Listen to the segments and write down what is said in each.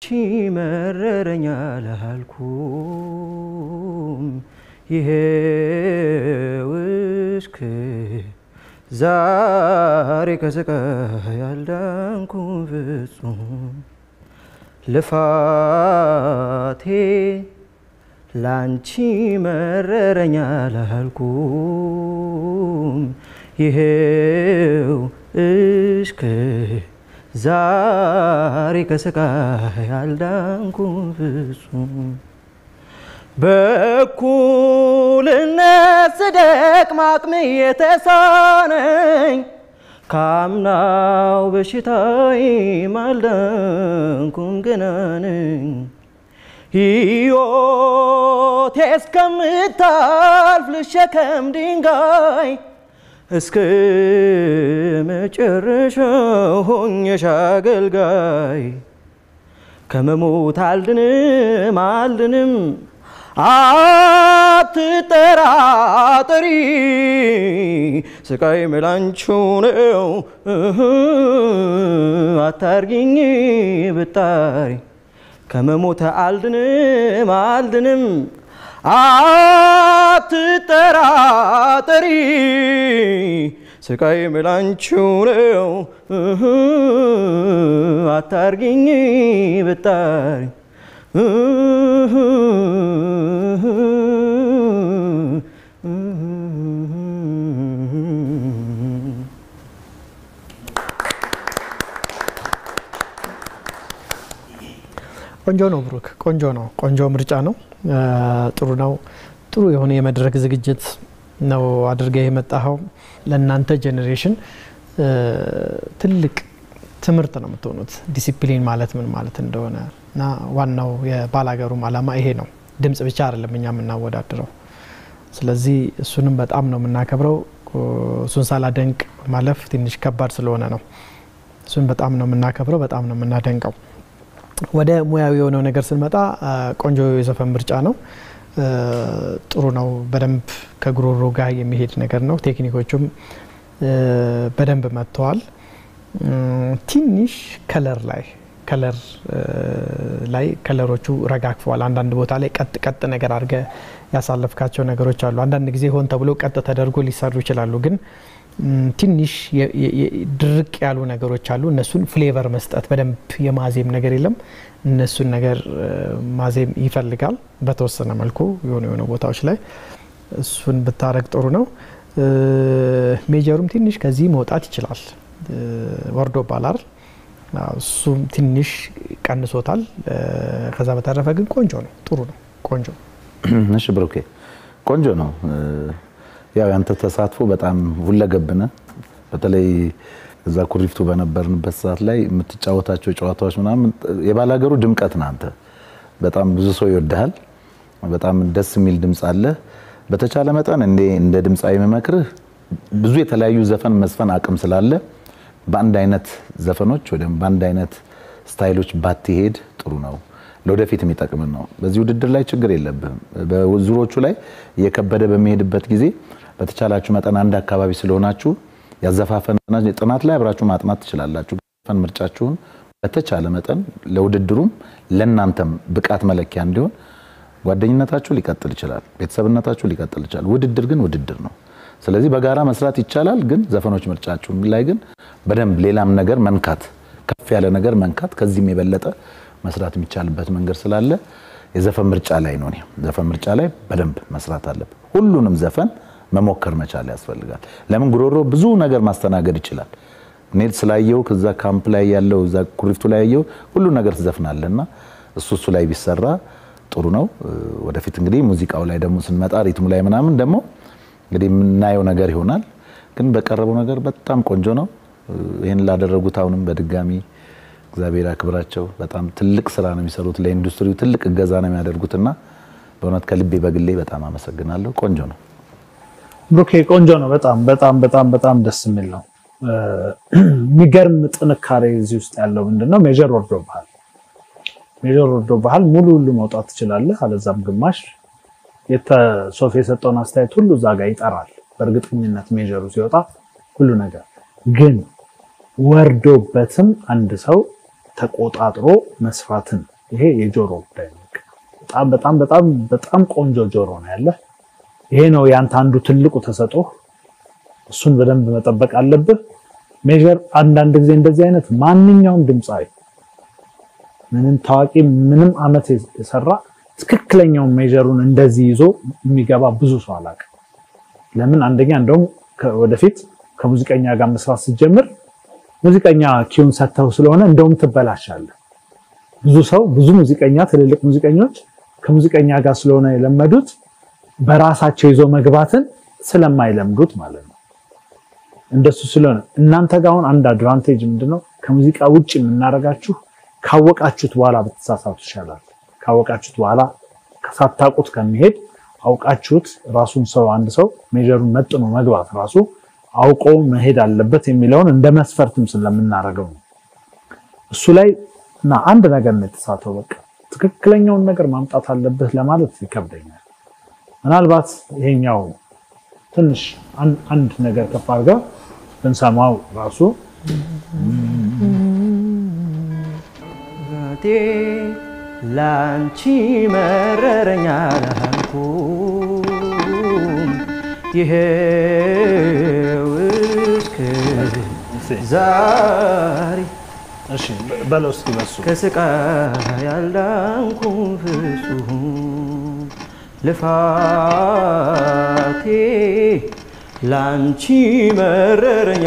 መረረኛ ላልኩም ይሄው እስከ ዛሬ ከስቃይ ያልዳንኩም ፍጹም ልፋቴ ላንቺ መረረኛ ላልኩም ይሄው እስከ ዛሬ ከስቃይ ያልዳንኩም ፍጹም በእኩልነት ስደክም አቅሜ የተሳነኝ ካምናው በሽታዬ አልዳንኩም ገና ነኝ። ሕይወቴ እስከምታልፍ ልሸከም ድንጋይ እስከ መጨረሻው ሆኜሽ አገልጋይ ከመሞት አልድንም አልድንም አትጠራጠሪ ስቃይ መላንቺው ነው አታርጊኝ ብጣሪ ከመሞት አልድንም አልድንም አትጠራጠሪ ስቃይ መላንቺው ነው አታርጊኝ ብጣሪ ቆንጆ ነው ብሩክ፣ ቆንጆ ነው። ቆንጆ ምርጫ ነው። ጥሩ ነው። ጥሩ የሆነ የመድረክ ዝግጅት ነው አድርገህ የመጣኸው። ለእናንተ ጄኔሬሽን ትልቅ ትምህርት ነው የምትሆኑት፣ ዲሲፕሊን ማለት ምን ማለት እንደሆነ እና ዋናው የባላገሩም አላማ ይሄ ነው። ድምጽ ብቻ አይደለም እኛ የምናወዳድረው። ስለዚህ እሱንም በጣም ነው የምናከብረው። እሱን ሳላደንቅ ማለፍ ትንሽ ከባድ ስለሆነ ነው። እሱን በጣም ነው የምናከብረው፣ በጣም ነው የምናደንቀው። ወደ ሙያዊ የሆነው ነገር ስንመጣ ቆንጆ የዘፈን ምርጫ ነው። ጥሩ ነው። በደንብ ከጉሮሮ ጋር የሚሄድ ነገር ነው። ቴክኒኮቹም በደንብ መጥተዋል። ትንሽ ከለር ላይ ከለር ላይ ከለሮቹ ረጋግፈዋል። አንዳንድ ቦታ ላይ ቀጥ ቀጥ ነገር አድርገ ያሳለፍካቸው ነገሮች አሉ። አንዳንድ ጊዜ ሆን ተብሎ ቀጥ ተደርጎ ሊሰሩ ይችላሉ ግን ትንሽ ድርቅ ያሉ ነገሮች አሉ። እነሱን ፍሌቨር መስጠት በደንብ የማዜም ነገር የለም። እነሱን ነገር ማዜም ይፈልጋል በተወሰነ መልኩ የሆኑ የሆኑ ቦታዎች ላይ እሱን ብታረግ ጥሩ ነው። ሜጀሩም ትንሽ ከዚህ መውጣት ይችላል። ወርዶ ባላር እሱም ትንሽ ቀንሶታል። ከዛ በተረፈ ግን ቆንጆ ነው፣ ጥሩ ነው፣ ቆንጆ እሺ ብሩኬ ቆንጆ ነው። ያው ያንተ ተሳትፎ በጣም ሁለገብ ነህ። በተለይ እዛ ኩሪፍቱ በነበርንበት ሰዓት ላይ የምትጫወታቸው ጨዋታዎች ምናምን የባላገሩ ድምቀት ነህ አንተ። በጣም ብዙ ሰው ይወድሃል። በጣም ደስ የሚል ድምፅ አለ። በተቻለ መጠን እንደ እንደ ድምፃዊ የምመክርህ ብዙ የተለያዩ ዘፈን መስፈን አቅም ስላለ በአንድ አይነት ዘፈኖች ወይ ደግሞ በአንድ አይነት ስታይሎች ባትሄድ ጥሩ ነው። ለወደፊት የሚጠቅምን ነው። በዚህ ውድድር ላይ ችግር የለብህም። በዙሮቹ ላይ እየከበደ በሚሄድበት ጊዜ በተቻላችሁ መጠን አንድ አካባቢ ስለሆናችሁ ያዘፋፈን ጥናት ላይ አብራችሁ ማጥናት ትችላላችሁ። ዘፈን ምርጫችሁን በተቻለ መጠን ለውድድሩም ለእናንተም ብቃት መለኪያ እንዲሆን ጓደኝነታችሁ ሊቀጥል ይችላል፣ ቤተሰብነታችሁ ሊቀጥል ይችላል። ውድድር ግን ውድድር ነው። ስለዚህ በጋራ መስራት ይቻላል። ግን ዘፈኖች ምርጫችሁ ላይ ግን በደንብ ሌላም ነገር መንካት፣ ከፍ ያለ ነገር መንካት፣ ከዚህም የበለጠ መስራት የሚቻልበት መንገድ ስላለ የዘፈን ምርጫ ላይ ነው። ዘፈን ምርጫ ላይ በደንብ መስራት አለብን። ሁሉንም ዘፈን መሞከር መቻል ያስፈልጋል። ለምን ጉሮሮ ብዙ ነገር ማስተናገድ ይችላል። እኔ ስላየው ከዛ ካምፕ ላይ ያለው እዛ ኩሪፍቱ ላይ ያየው ሁሉ ነገር ትዘፍናለና እሱ እሱ ላይ ቢሰራ ጥሩ ነው። ወደፊት እንግዲህ ሙዚቃው ላይ ደግሞ ስንመጣ ሪትሙ ላይ ምናምን ደግሞ እንግዲህ የምናየው ነገር ይሆናል። ግን በቀረበው ነገር በጣም ቆንጆ ነው። ይህን ላደረጉት አሁንም በድጋሚ እግዚአብሔር ያክብራቸው። በጣም ትልቅ ስራ ነው የሚሰሩት። ለኢንዱስትሪው ትልቅ እገዛ ነው የሚያደርጉትና በእውነት ከልቤ በግሌ በጣም አመሰግናለሁ። ቆንጆ ነው ብሩኬ፣ ቆንጆ ነው። በጣም በጣም በጣም በጣም ደስ የሚል ነው። የሚገርም ጥንካሬ እዚህ ውስጥ ያለው ምንድነው? ሜጀር ወርዶብሃል። ሜጀር ወርዶብሃል። ሙሉ ሁሉ መውጣት ትችላለህ፣ አለዛም ግማሽ ሶፍ የሰጠውን አስተያየት ሁሉ እዛ ጋር ይጠራል። በእርግጠኝነት ሜጀሩ ሲወጣ ሁሉ ነገር ግን ወርዶበትም አንድ ሰው ተቆጣጥሮ መስፋትን ይሄ የጆሮ ጉዳይ ነው። በጣም በጣም በጣም በጣም ቆንጆ ጆሮ ነው ያለህ። ይሄ ነው ያንተ አንዱ ትልቁ ተሰጥኦ። እሱን በደንብ መጠበቅ አለብህ። ሜጀር አንዳንድ ጊዜ እንደዚህ አይነት ማንኛውም ድምፃዊ ምንም ታዋቂ ምንም አመት የሰራ ትክክለኛውን ሜጀሩን እንደዚህ ይዞ የሚገባ ብዙ ሰው አላውቅም። ለምን አንደኛ እንደውም ወደፊት ከሙዚቀኛ ጋር መስራት ስትጀምር ሙዚቀኛ ኪውን ሰጥተው ስለሆነ እንደውም ትበላሻለህ። ብዙ ሰው ብዙ ሙዚቀኛ ትልልቅ ሙዚቀኞች ከሙዚቀኛ ጋር ስለሆነ የለመዱት በራሳቸው ይዞ መግባትን ስለማይለምዱት ማለት ነው። እንደሱ ስለሆነ እናንተ ጋር አሁን አንድ አድቫንቴጅ ምንድነው? ከሙዚቃ ውጭ የምናደርጋችሁ ካወቃችሁት በኋላ ብትሳሳቱ ይሻላል። ካወቃችሁት በኋላ ሳታውቁት ከሚሄድ አውቃችሁት ራሱን ሰው አንድ ሰው ሜጀሩን መጥኖ መግባት ራሱ አውቆ መሄድ አለበት የሚለውን እንደ መስፈርትም ስለምናደርገው ነው። እሱ ላይ እና አንድ ነገር ነው የተሳተው። በቃ ትክክለኛውን ነገር ማምጣት አለብህ ለማለት ይከብደኛል። ምናልባት ይሄኛው ትንሽ አንድ ነገር ከፍ አድርጋ ብንሰማው ራሱ ቴ ላንቺ መረረኛ ላልኩም ይሄው እስከ ዛሬ እሺ በለው እስኪ በሱ ከስቃይ ያልዳንኩም ፍጹም ልፋቴ ላንቺ መረረኛ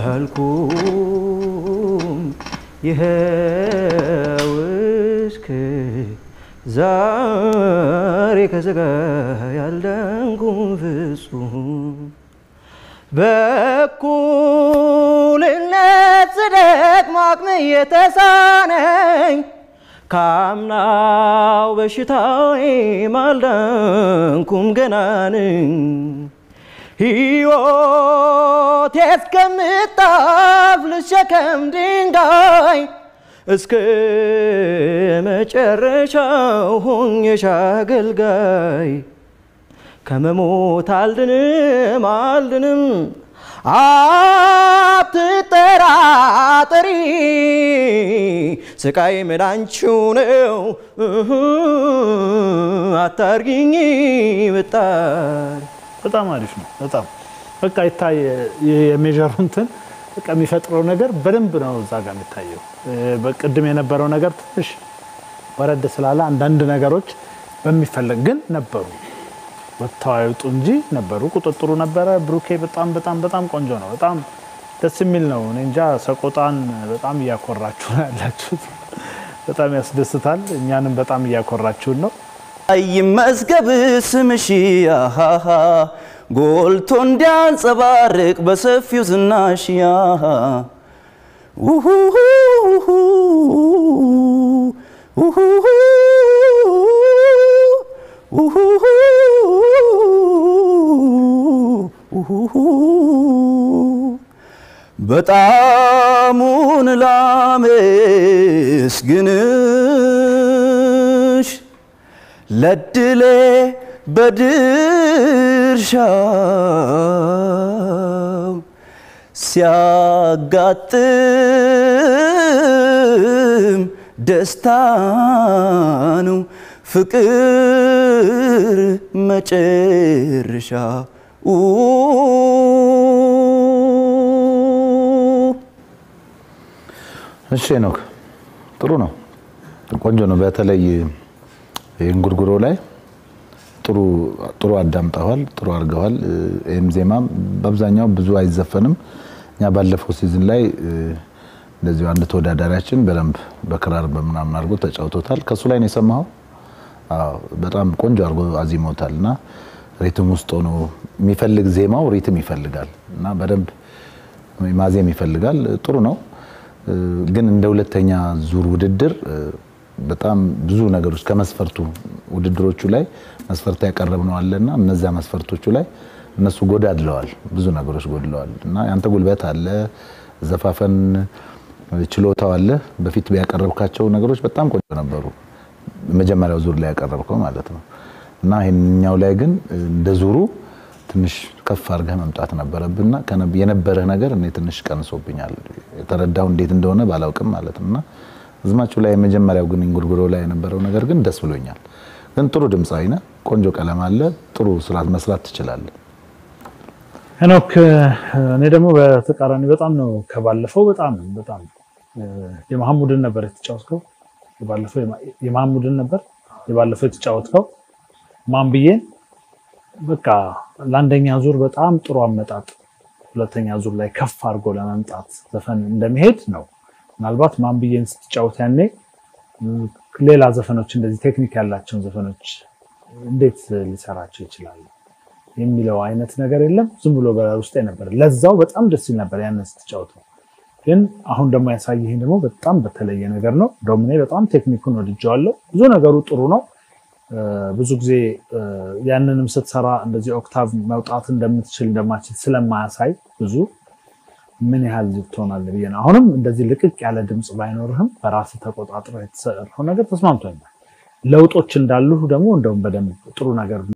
ላልኩም ይኸው እስከ ዛሬ ከስቃይ ያልዳንኩም ፍጹም በእኩልነት ጽደቅ ማቅም የተሳነኝ ካምናው በሽታዬ ማልዳንኩም ገና ነኝ። ሕይወቴ እስከምታልፍ ልሸከም ድንጋይ እስከ መጨረሻው ሆኜሽ አገልጋይ ከመሞት አልድንም አልድንም አትጠራጠሪ ስቃይ መዳንችው ነው አታርጊኝ ብጣሪ በጣም አሪፍ ነው። በጣም በቃ ይታይ የሜጀሩ እንትን በቃ የሚፈጥረው ነገር በደንብ ነው እዛ ጋር የሚታየው። በቅድም የነበረው ነገር ትንሽ ወረድ ስላለ አንዳንድ ነገሮች በሚፈለግ ግን ነበሩ ወጥተው አይውጡ እንጂ ነበሩ። ቁጥጥሩ ነበረ። ብሩኬ በጣም በጣም በጣም ቆንጆ ነው። በጣም ደስ የሚል ነው። እኔ እንጃ ሰቆጣን በጣም እያኮራችሁ ነው ያላችሁት። በጣም ያስደስታል። እኛንም በጣም እያኮራችሁን ነው። ይመዝገብ ስምሽ አሃሃ ጎልቶ እንዲያንጸባርቅ በሰፊው ዝናሽ ያሃ ውሁሁ ውሁሁ ውሁሁ ውሁሁ በጣሙን ላመስግንሽ ለድሌ በድርሻው ሲያጋጥም ደስታ ነው ፍቅር መጨረሻ እሺ ሄኖክ ጥሩ ነው፣ ቆንጆ ነው። በተለይ የእንጉርጉሮ ላይ ጥሩ ጥሩ አዳምጠዋል፣ ጥሩ አድርገዋል። ይህም ዜማም በአብዛኛው ብዙ አይዘፈንም። እኛ ባለፈው ሲዝን ላይ እንደዚሁ አንድ ተወዳዳሪያችን በደንብ በክራር በምናምን አድርጎ ተጫውቶታል። ከእሱ ላይ ነው የሰማኸው? አዎ በጣም ቆንጆ አድርጎ አዚሞታል እና ሪትም ውስጥ ሆኖ የሚፈልግ ዜማው ሪትም ይፈልጋል እና በደንብ ማዜም ይፈልጋል። ጥሩ ነው። ግን እንደ ሁለተኛ ዙር ውድድር በጣም ብዙ ነገሮች ከመስፈርቱ ውድድሮቹ ላይ መስፈርት ያቀረብነው አለና እነዚያ መስፈርቶቹ ላይ እነሱ ጎዳድለዋል፣ ብዙ ነገሮች ጎድለዋል እና ያንተ ጉልበት አለ፣ ዘፋፈን ችሎታው አለ። በፊት ያቀረብካቸው ነገሮች በጣም ቆንጆ ነበሩ፣ መጀመሪያው ዙር ላይ ያቀረብከው ማለት ነው እና ይህኛው ላይ ግን እንደ ዙሩ ትንሽ ከፍ አድርገህ መምጣት ነበረብና የነበረህ ነገር እኔ ትንሽ ቀንሶብኛል። የተረዳው እንዴት እንደሆነ ባላውቅም ማለት ነው እና ዝማቹ ላይ የመጀመሪያው ግን እንጉርጉሮ ላይ የነበረው ነገር ግን ደስ ብሎኛል። ግን ጥሩ ድምፃዊ ነህ፣ ቆንጆ ቀለም አለ፣ ጥሩ ስራ መስራት ትችላለህ። ሄኖክ እኔ ደግሞ በተቃራኒ በጣም ነው ከባለፈው በጣም በጣም የመሐሙድን ነበር የተጫወትከው። የባለፈው የመሐሙድን ነበር የባለፈው የተጫወትከው ማን ብዬን በቃ ለአንደኛ ዙር በጣም ጥሩ አመጣጥ፣ ሁለተኛ ዙር ላይ ከፍ አድርጎ ለመምጣት ዘፈን እንደሚሄድ ነው። ምናልባት ማን ብዬን ስትጫወት ያኔ ሌላ ዘፈኖች እንደዚህ ቴክኒክ ያላቸውን ዘፈኖች እንዴት ሊሰራቸው ይችላል የሚለው አይነት ነገር የለም። ዝም ብሎ በውስጤ ነበር። ለዛው በጣም ደስ ይል ነበር ያንን ስትጫወተው። ግን አሁን ደግሞ ያሳየኝ ደግሞ በጣም በተለየ ነገር ነው። እንደውም እኔ በጣም ቴክኒኩን ወድጀዋለሁ። ብዙ ነገሩ ጥሩ ነው። ብዙ ጊዜ ያንንም ስትሰራ እንደዚህ ኦክታቭ መውጣት እንደምትችል እንደማችል ስለማያሳይ ብዙ ምን ያህል ትሆናለህ ብዬ ነው። አሁንም እንደዚህ ልቅቅ ያለ ድምፅ ባይኖርህም በራስህ ተቆጣጥሮ የተሰራው ነገር ተስማምቶኛል። ለውጦች እንዳሉ ደግሞ እንደውም በደንብ ጥሩ ነገር